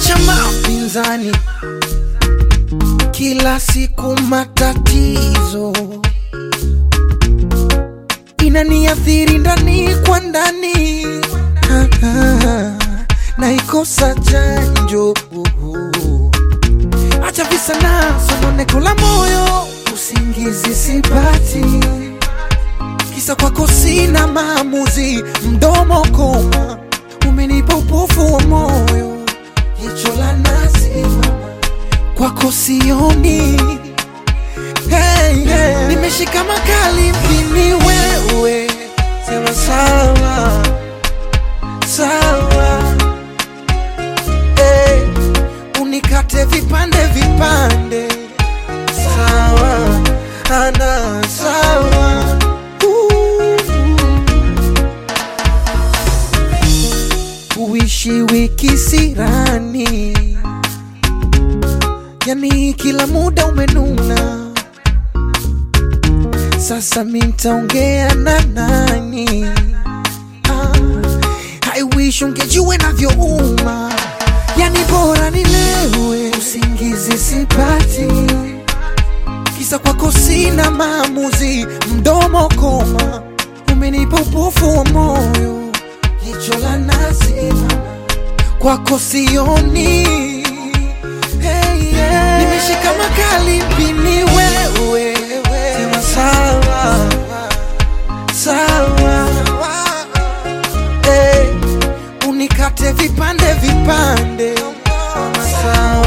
cha mapinzani, kila siku matatizo inaniathiri ndani kwa ndani, Ah, ah, naikosa chanjo. Acha visa na sononeko la moyo, usingizi sipati, kisa kwako sina maamuzi, mdomo koma, umenipa upofu wa moyo, jicho la nazi kwako sioni. Hey, hey. Nimeshika makali mpini wewe, sema sawa sawa, hey. Unikate vipande vipande, sawa ana sawa Uh. Uishi wiki sirani, yani kila muda umenuna. Sasa mi ntaongea na nani? Ah, I wish ungejua navyouma, yani bora nilewe, usingizi sipati, kisa kwako sina maamuzi, mdomo koma, umenipa upofu wa moyo, jicho la nazi kwako sioni. Hey, yeah. Nimeshika makali mpini wewe, sema sawa sawa, hey. Unikate vipande vipande, sawa